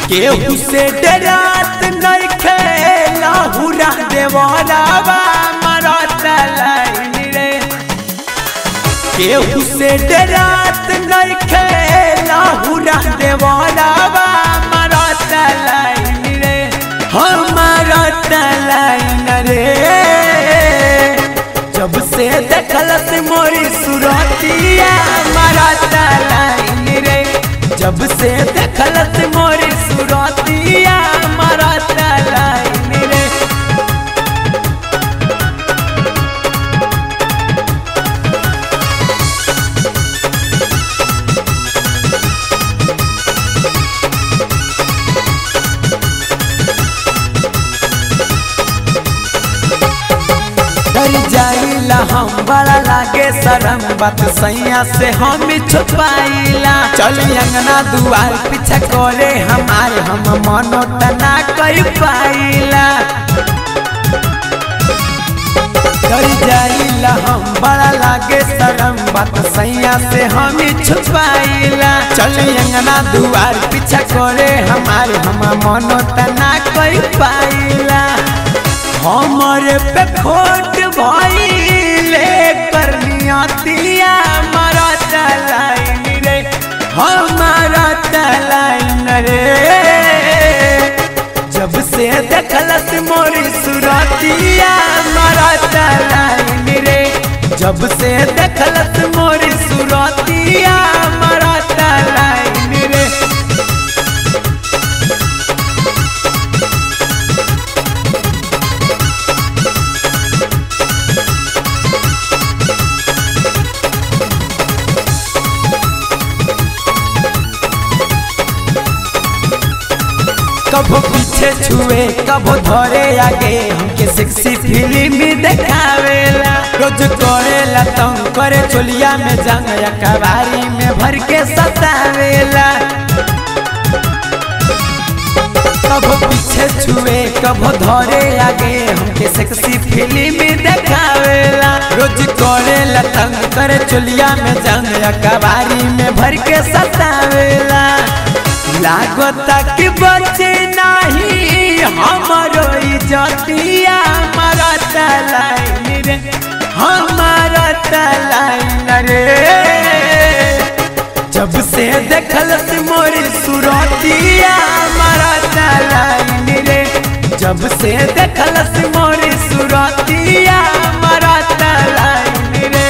केहू से डरात नइखे लाहुरा देवरावा मरत लाइन रे केहू से डरात नइखे लाहुरा देवरावा मरत लाइन रे हमारत लाइन रे जब से देखलस मोरी सुरतिया मरत लाइन रे जब से देखलस मोरी सुरतिया मरत लाइन रे डर जाइला हम बड़ा लागे शरम बात सैया से हम छुपाइला चल अंगना दुआर पीछा करे हमारे हम मनो तना कई पाइला डर जाइला हम बड़ा लागे शरम बात सैया से हम छुपाइला चल अंगना दुआर पीछा करे हमारे हम मनो तना कई पाइला हमरे पे खोट भइले करनिया तिया हमारा तलाइन रे हमारा तलाइन रे जब से देखलस मोरी सुरतिया हमारा तलाइन रे जब से देखलस मोरी सुरतिया हमारा तलाइन रे कबो पीछे छुए कबो धरे आगे हमके सेक्सी फिल्म देखावेला रोज करेला तंग करे चोलिया में जंग या कबारी में भर के सतावेला कबो पीछे छुए कबो धरे आगे हमके सेक्सी फिल्म देखावेला रोज करेला तंग करे चोलिया में जंग या कबारी में भर के सतावेला लागता कि बचे नहीं हमारो इज्जतिया हमारा तलाइन रे हमारा तलाइन रे जब से देखलस मोरी सुरतिया हमारा तलाइन रे जब से देखलस मोरी सुरतिया हमारा तलाइन रे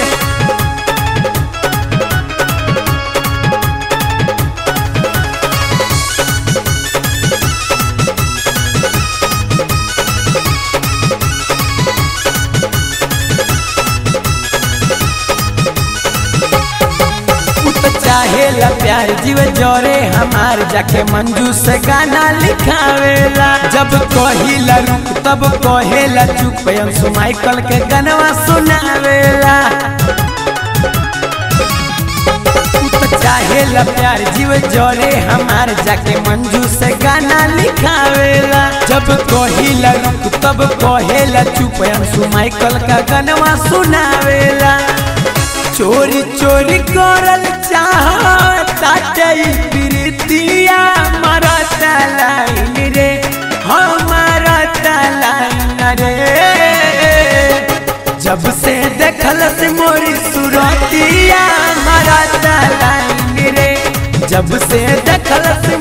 चाहेला प्यार जीव जोरे हमार जाके मंजू से गाना लिखावेला जब कहिला रुक तब कहेला चुप अंशु माइकल के गनवा सुनावेला चाहेला प्यार जीव जोरे हमार जाके मंजू से गाना लिखावेला जब कहिला रुक तब कहेला चुप अंशु माइकल का गनवा सुनावेला चोरी चोरी करल चाहता प्रीतिया हमारा तलाइन रे हमारा तलाइन रे जब से देखलस मोरी सुरतिया हमारा तलाइन रे जब से देखलस